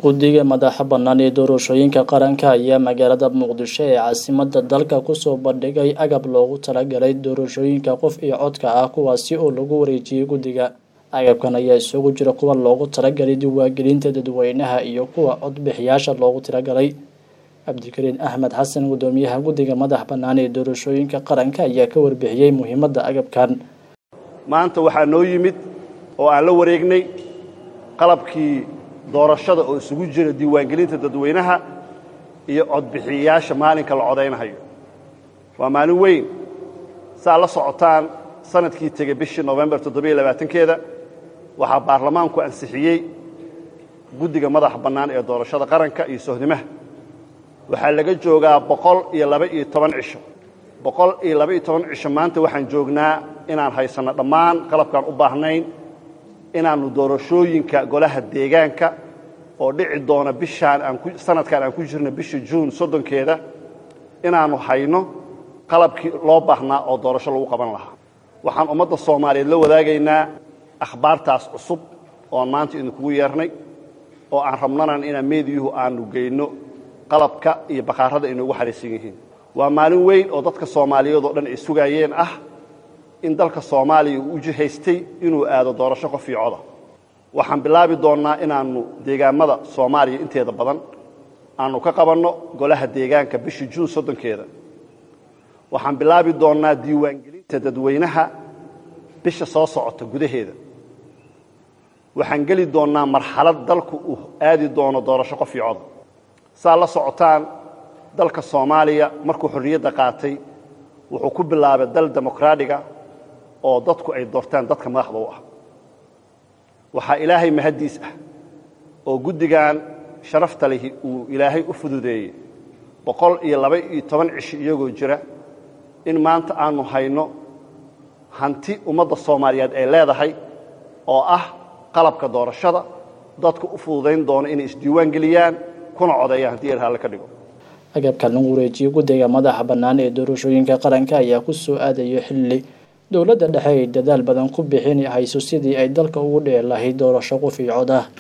guddiga madaxa bannaan ee doorashooyinka qaranka ayaa magaalada muqdisho ee caasimada dalka kusoo bandhigay agab loogu talagalay doorashooyinka qof iyo codka ah kuwaasi oo lagu wareejiyey guddiga agabkan ayaa isugu jira kuwa loogu talagalay diiwaangelinta dadweynaha iyo kuwa codbixiyaasha loogu talagalay cabdikariin axmed xasan guddoomiyaha guddiga madax bannaan ee doorashooyinka qaranka ayaa ka warbixiyey muhiimadda agabkan maanta waxaa noo yimid oo aan la wareegnay qalabkii doorashada oo isugu jira diiwaangelinta dadweynaha iyo codbixiyayaasha maalinka la codaynahayo waa maalin weyn saa la socotaan sanadkii tegey bishii nofembar keeda waxaa baarlamaanku ansixiyey guddiga madaxa bannaan ee doorashada qaranka iyo sohnimaha waxaa laga joogaa boqol iyo laba-iyo toban cisho boqol iyo laba-iyo toban cisho maanta waxaan joognaa inaan haysanno dhammaan qalabkaan u baahnayn inaannu doorashooyinka golaha deegaanka oo dhici doona bishaan aansanadkan aan ku jirno bisha juun soddonkeeda inaannu hayno qalabkii loo baahnaa oo doorasho lagu qaban lahaa waxaan ummadda soomaaliyeed la wadaagaynaa akhbaartaas cusub ooan maanta idinkugu yeernay oo aan rabnanan inaan meediyuhu aanu geyno qalabka iyo bakhaarada inoogu xariisan yihiin waa maalin weyn oo dadka soomaaliyeed oo dhan ay sugaayeen ah in dalka soomaaliya uu u jihaystay inuu aado doorasho qof iyo coda waxaan bilaabi doonnaa inaannu deegaammada soomaaliya inteeda badan aannu ka qabanno golaha deegaanka bisha juun soddonkeeda waxaan bilaabi doonnaa diiwaangelinta dadweynaha bisha soo socota gudaheeda waxaan geli doonnaa marxalad dalku uu aadi doono doorasho qof iyo coda saa la socotaan dalka soomaaliya markuu xorriyadda qaatay wuxuu ku bilaabay dal demokraadiga oo dadku ay doortaan dadka madaxda u ah waxaa ilaahay mahaddiis ah oo guddigan sharafta lihi uu ilaahay u fududeeyey boqol iyo laba-iyo toban cishi iyagoo jira in maanta aannu hayno hanti ummadda soomaaliyeed ay leedahay oo ah qalabka doorashada dadku u fududayn doono inay isdiiwaan geliyaan kuna codeeyaan haddii erhalle ka dhigo agabkan lagu wareejiyey guddiga madaxa bannaan ee doorashooyinka qaranka ayaa ku soo aadayo xilli dowladda dhexe ay dadaal badan ku bixin hayso sidii ay dalka ugu dhici lahayd doorasho qof iyo cod ah